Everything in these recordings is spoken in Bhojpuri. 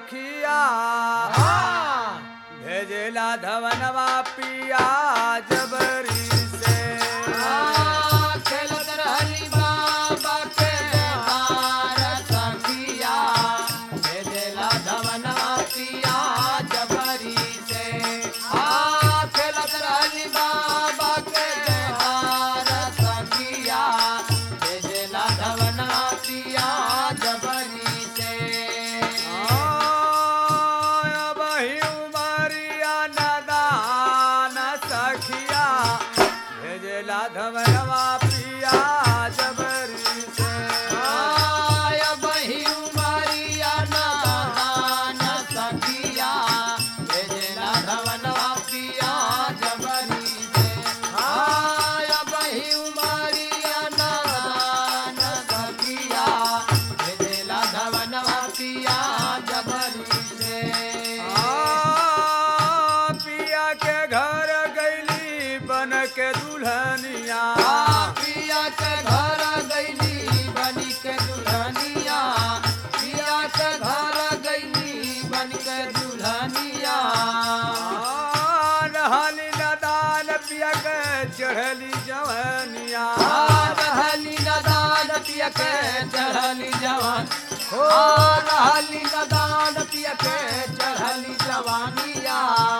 सखिया भेजेला धवनवा पिया जबरी से खेलत रहली बाबा के हार सखिया भेजेला धवनवा पिया जबरी से आ खेलत रहली बाबा के हार सखिया भेजेला धवनवा पिया जबरी से बही उमरिया नदान सखिया भेजेला धवनवा पिया जबरी से आय बही उमरिया नादान सखिया भेजेला धवनवा पिया जबरी से आय बही उमरिया नादान सखिया भेजेला धवनवा पिया जबरी से आ, पिया के घर गैली बन के दुल्हनिया पिया के घर गईली बनी के दुल्हनिया पिया के घर गईली बन के दुल्हनिया आ, रहली नदान पिया के चढ़ली जवनिया रहली नदान पिया के चढ़ली जवान हो रहली नदान पिया के चढ़ली जवानिया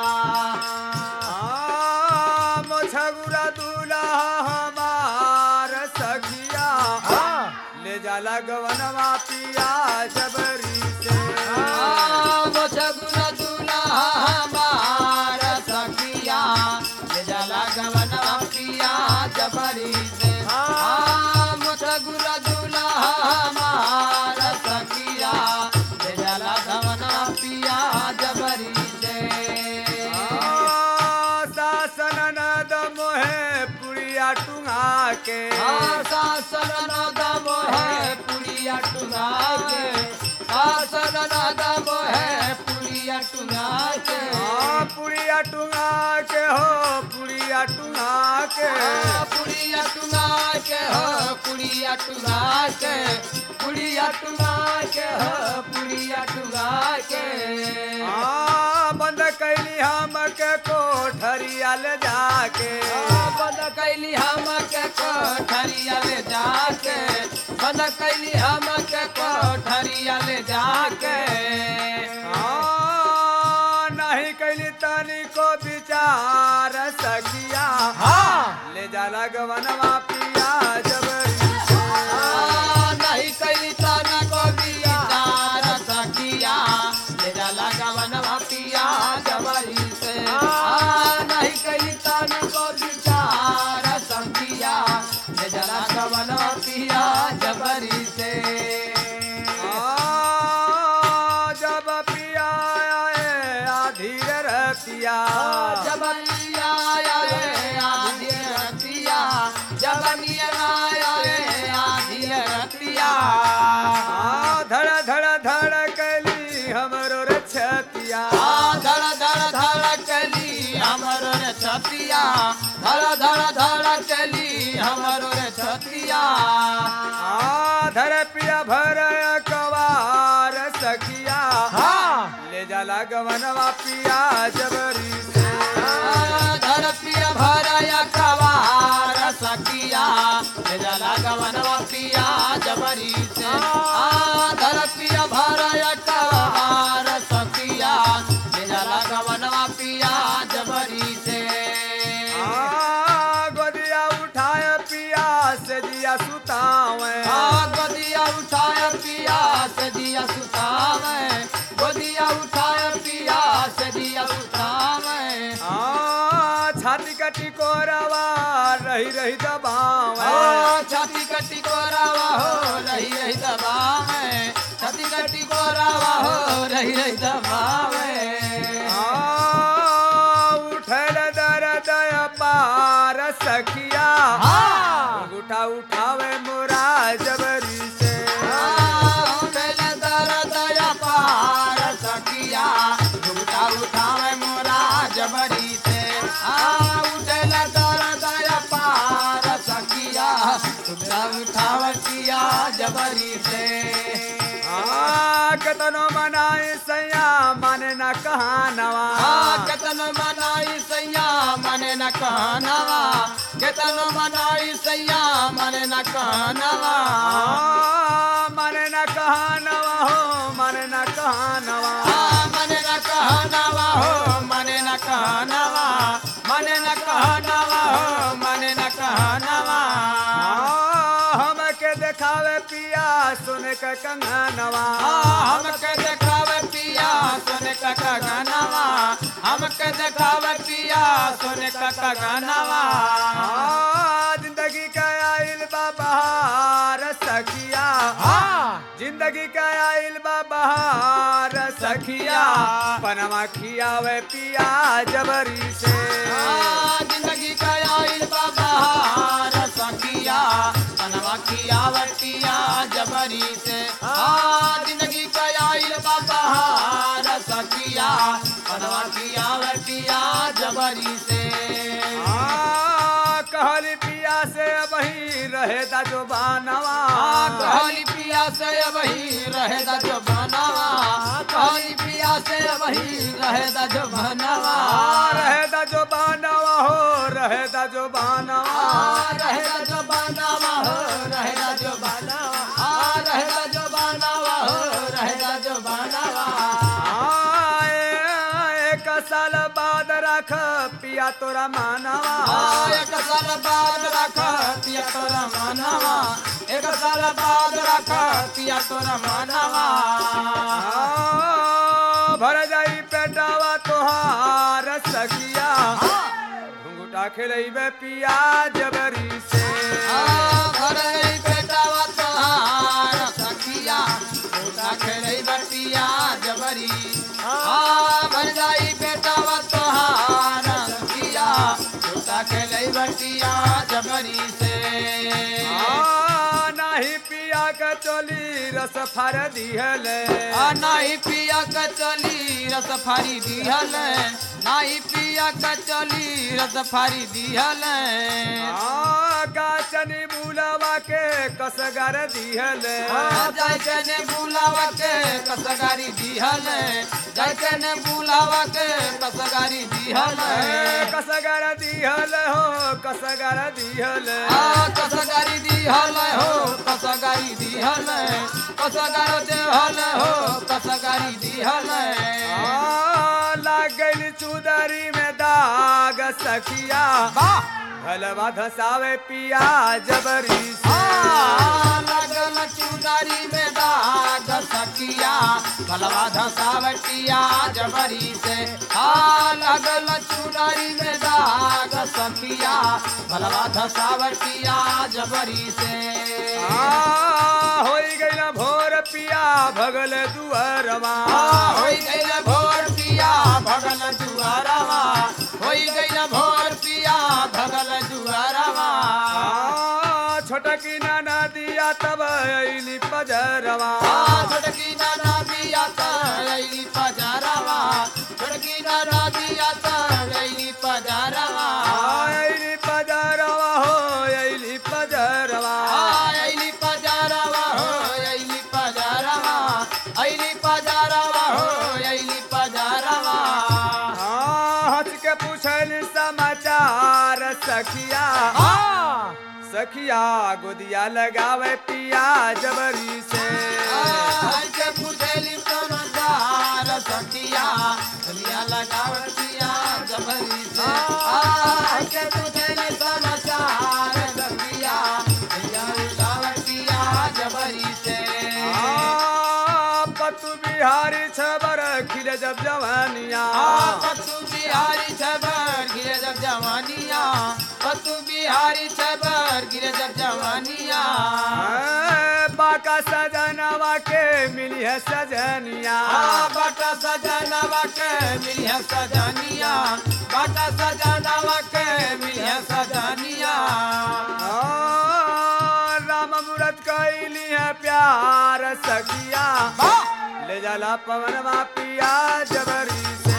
आ, मोछगुरा दूल्हा हमार सखिया ले जाला गवनवा पिया जबरी से सगुन दूल्हा हमार सखिया ले जाला गवनवा पिया जबरी से हम सगुन दूल्हा हमार सखिया ले जाला गवनवा पिया जबरी से आ, सासन नद मोहे पुड़िया टुंगा के सासन नदम है पुड़िया टुंगा के सासन नदम है पुड़िया टुंगा के आ, पुड़िया टुंगा के हो पुड़िया टुंगा के पुड़िया टुंगा के हो पुड़िया टुंगा के पुड़िया टुंगा के हो पुड़िया टुंगा के आ, बंद कैली हम के कोठरिया ले जाके बंद कैली हम के कोठरिया ले जाके बंद कैली हम के कोठरिया ले जाके आ, नहीं कैली तनी को विचार सखिया ले जाला गवनवा पिया जबरी से। नहीं कैली तना को विचार सखिया ले जाला गवनवा पिया जबरी से नहीं कैली तना को विचार सखिया ले जाला गवनवा पिया जबरी से आ, जब पिया आए आधी रतिया जब पिया आया रे आधी रतिया जब नियर आया रे आधी रतिया आ, धड़ धड़ धड़ कैली हमरो रे छतिया धड़ धड़ धड़ कली हमरो रे छतिया धड़ धड़ धड़ कली हमरो रे छतिया आ, धड़ पिया भर कवार सखिया ले जाला गवनवा पिया जबरी से धर पिया भरया कवार सखिया ले जला गवनवा पिया जबरी से आ धर पिया भरया कवार सखिया ले जला गवनवा पिया जबरी से आ, गोदिया उठाए पिया से जिया सुतावे आ गोदिया उठाया पिया से दिया सुतावे गोदिया उठाया पिया से दिया सुतावे आ, छाती कटी कोरवा रही रही दबावे आ, छाती कटी को रावा हो रही रही दबावे छाती कटी को रावा हो रही रही दबावे आ, उठल दर्द पार सखिया हाँ। उठा उठावे मोरा जबरी से आ, उठल दर्द या पार सखिया झूठा उठावे मोरा जबरी से आ उठल दर्द या पार सखिया झूठा उठावे पिया जबरी से आ, कतनो मन मनाए सैया माने न कहानवा केतन मनाई सैया मने न कहनवा केतन मनाई सैया मने न कहनवा आ, माने न कहानवा हो माने न कहानवा मने न कहनवा हो मने न कहनवा मने न कहनवा हो मने न कहनवा आ, हमके देखावे पिया सुन के कंगनवा हमके देखावे पिया सोने का गनवा हमके देखावे पिया सोने का गनवा आ, जिंदगी का आइल बा बहार सखिया जिंदगी का आइल बा बहार सखिया पनमा खियावे पिया जबरी से जिंदगी का आइल बाबा सखिया पनवा किया वटिया जबरी से हाँ जिंदगी का आइल बाबा सखिया पनवा किया वटिया जबरी से आ, कहली पिया से वही रहे दा जो बानवा कहली पिया से वही रहे दा जो बनावा कहली पिया से वही रहे दा जो बनावा आ, रहे दा जो बानवा हो रहे दा जो बानवा रहेगा जो बनावा हो रहेगा जो बनावा आ रहेगा जो बनावा हो रहेगा जो बनावा आए, एक साल बाद रख पिया तोरा मानवा आ एक साल बाद रखा पिया तोरा मानवा एक साल बाद रखा पिया तोरा मानवा आ, भर जाई पेटावा तोहार सखिया घुंघुटा खेलैबे पिया जबरी से आ भरे बेटावा तोहार सखिया छोटा खेलै बटिया जबरी आ भर जाई बेटावा तोहार सखिया छोटा खेलै बटिया जबरी से आ, नाही पिया के चोली रस फर दिहले आ नाही पिया कचली रस फारी दिहल नाही पिया कचली रस फारी दिहल आ, गाचनी बुलावा के कसगर दिहले जाय के ने बुलावा के कसगारी दिहल जाय के ने बुलावा के कसगारी दिहल ए, कसगर दिहल हो कसगर दिहल आ कसगारी दिहल हो कसगारी दिहल कसगार देहल हो कसगारी दिहल आ, लाग गइल चुदरी में दाग सखिया भलवा धसावे पिया जबरी से लगल चुनरी में दाग सकिया भलवा धसावटिया जबरी से आ लगल चुनरी में दाग सकिया भलवा धसावटिया जबरी से आ, होई गइल भोर पिया भगल दुअरवा होई गइल भोर पिया भगल दुआरवा होई गइल भोर पिया भगल दुआरवा आ, छोटकी नाना दिया तब अइली पजरवा छोटकी नाना बिया तैली पजारवा छोटकी नाना बिया तैली पजारवा अइली पजरवा हो अइली पजरवा आइली पजारवा हो आइली पजारवा आइली पजारवा हो आइली पजारवा आ, हंस के पूछल समाचार सखिया सखिया गोदिया लगावे पिया जबरी से आई के पुछेली समाचार सखिया दुनिया लगावतिया जबरी से आई के पुछेली समाचार सखिया दुनिया लगावतिया जबरी से आ, पतु बिहारी छबर खिले जब जवानिया पतु बिहारी छबर गिरे जब जवानिया पतु बिहारी छबर गिरे जब जवानिया आ, बाका सजनवा के मिली है सजनिया बाटा सजनवा के मिली है सजनिया बाटा सजनवा के मिली है सजनिया आ, राम मूरत कैली है प्यार सखिया ले जाला पवनवा पिया जबरी से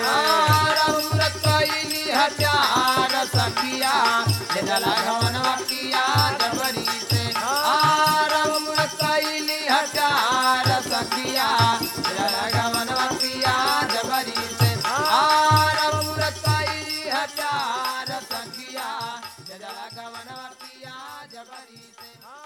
रघुरत कैली हत्यार सखिया ले जला घवनवा किया जबरी से रघुरत कैली हत्यार सखिया ले जला जबरी से हाँ